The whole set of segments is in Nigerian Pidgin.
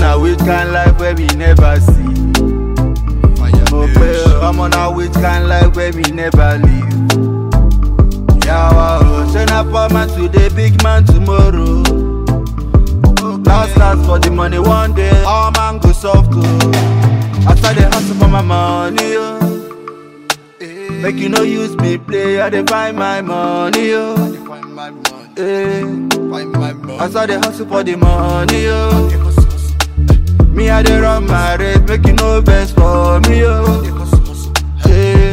na which kind life where we never see. Mo pe ọmọ na which kind life where we never live. Yawa o, say na poor man today, big man tomorrow. Last last for the money one day, all man go soft o. After the hustle for my money o. Make you no use me play, I dey find my money o. Find my money, Eh. find my money. As I dey hustle for the money o. Me I dey run my race, make you no vex for me o. Eh.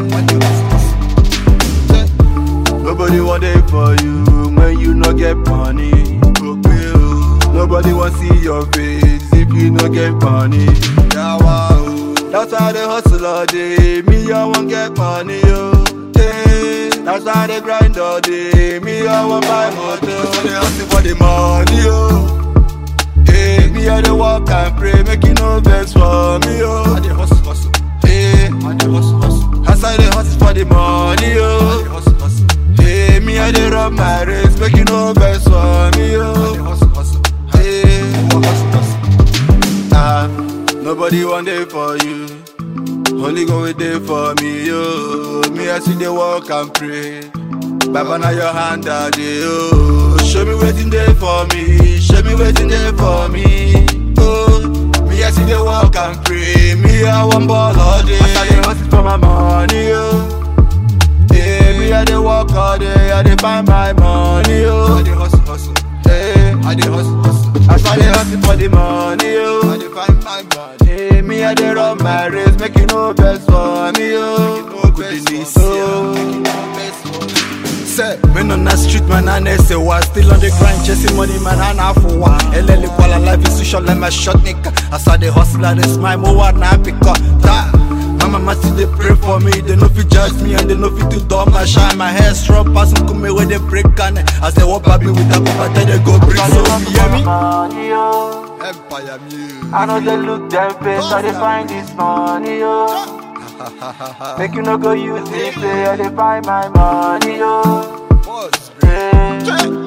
Nobody want dey for you when you no get money. Nobody want see your face if you no get money. Yawa, oh. That's why they hustle all day. Me, I want get money, yo. Hey, that's why they grind all day. Me, I want buy motor. So they hustle for the money, oh. Hey, me, I dey walk and pray. Make you no vex for me, I yo. dey hustle, hustle. Hey, I dey hustle, hustle. that's why they hustle for the money, I dey yo. hustle, hustle. Hey, me, I dey run my race. Make you no vex for me, I dey yo. hustle, hustle. Hey, I hustle, hustle. ah, nobody want day for you. Only go with day for me, yo. Me, I see they walk and pray. Baba, now your hand are there, oh. Show me waiting there for me. Show me waiting there for me. Oh, me, I see they walk and pray. Me, I want ball all day. I dey hustle for my money, oh. Yeah, me, I dey walk all day. I dey find my money, I oh. dey hustle, hustle. Hey, I dey hustle, hustle. I saw they hustle for the money, I oh. dey find my money. Hey, me, I dey run my race. Make you no best for me, oh. No best for so. me, make you no best for me. Say, men on the street, man, and they say, what? Still on the grind, chasing money, man, and half for what? LL, while life is too short, like my shot, nigga. I saw the hustler, they smile, more what now, because that. My mama still they pray for me, they know fi judge me and they know fi to dumb my shine. My hair strong, pass them come where they break and as they walk baby with a cup, I tell they go break. So, you hear me? Money, yo. Empire music. I know they look them face, I they find this money, yo. Make you no go use me play, I they find my money, yo. Boss, Hey.